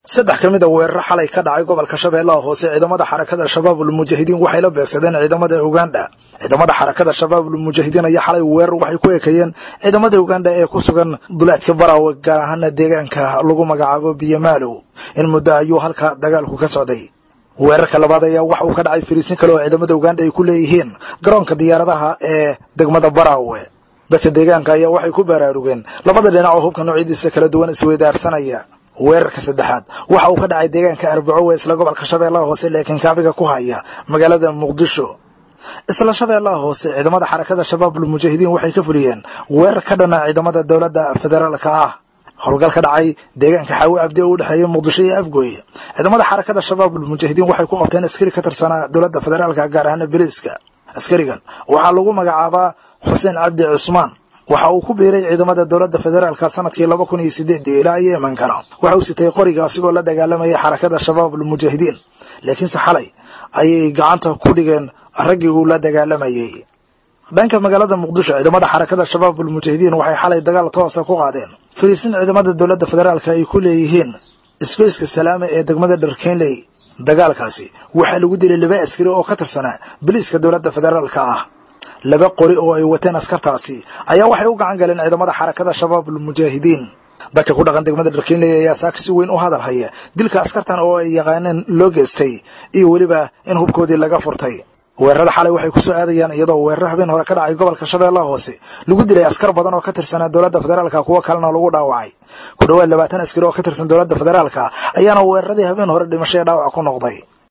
saddex ka mid a weeraro xalay ka dhacay gobolka shabeellaha hoose ciidamada xarakada shabaabul mujaahidiin waxay la beegsadeen ciidamada uganda ciidamada xarakada shabaabul mujaahidiin ayaa xalay weerar waxay ku ekeeyeen ciidamada uganda ee ku sugan duleedka baraawe gaar ahaana deegaanka lagu magacaabo biyomaalow in muddo ayuu halka dagaalku ka socday weerarka labaad ayaa waxa uu ka dhacay fariisin kale oo ciidamada uganda ay ku leeyihiin garoonka diyaaradaha ee degmada baraawe dadka deegaanka ayaa waxay ku baraarugeen labada dhinac oo hubka noocyadiisa kala duwan isweydaarsanaya weerarka saddexaad waxa uu ka dhacay deegaanka arbaco ee isla gobolka shabeellaha hoose laakiin kaabiga ku haya magaalada muqdisho isla shabeellaha hoose ciidamada xarakada shabaabul mujaahidiin waxay ka fuliyeen weerar ka dhana ciidamada dowladda federaalka ah howlgal ka dhacay deegaanka xaawi cabdi oo u dhexeeya muqdisho iyo afgooy ciidamada xarakada shabaabul mujaahidiin waxay ku qabteen askari ka tirsanaa dowladda federaalka gaar ahaana beliiska askarigan waxaa lagu magacaabaa xuseen cabdi cusmaan waxa uu ku biiray ciidamada dowladda federaalka sanadkii laba kun iyo sideedii ilaa yeemankana waxa uu sitay qoriga asigoo la dagaalamayay xarakada shabaabul mujaahidiin laakiinse xalay ayay gacanta ku dhigeen raggii uu la dagaalamayey dhanka magaalada muqdisho ciidamada xarakada shabaabul mujaahidiin waxay xalay dagaal toosa ku qaadeen fariisin ciidamada dowladda federaalka ay ku leeyihiin isgoyska salaame ee degmada dharkenley dagaalkaasi waxaa lagu dilay laba askari oo ka tirsanaa biliiska dowladda federaalka ah laba qori oo ay wateen askartaasi ayaa waxay u gacan galeen ciidamada xarakada shabaabul mujaahidiin dadka ku dhaqan degmada dharkenley ayaa saaka si weyn u hadal haya dilka askartan oo ay yaqaaneen loo geystay iyo weliba in hubkoodii laga furtay weerarada xalay waxay ku soo aadayaan iyadoo weeraro habeen hore ka dhacay gobolka shabeellaha hoose lagu dilay askar badan oo ka tirsanaa dowladda federaalka kuwo kalena lagu dhaawacay ku dhowaad labaatan askari oo ka tirsan dowladda federaalka ayaana weeraradii habeen hore dhimasho ee dhaawac ku noqday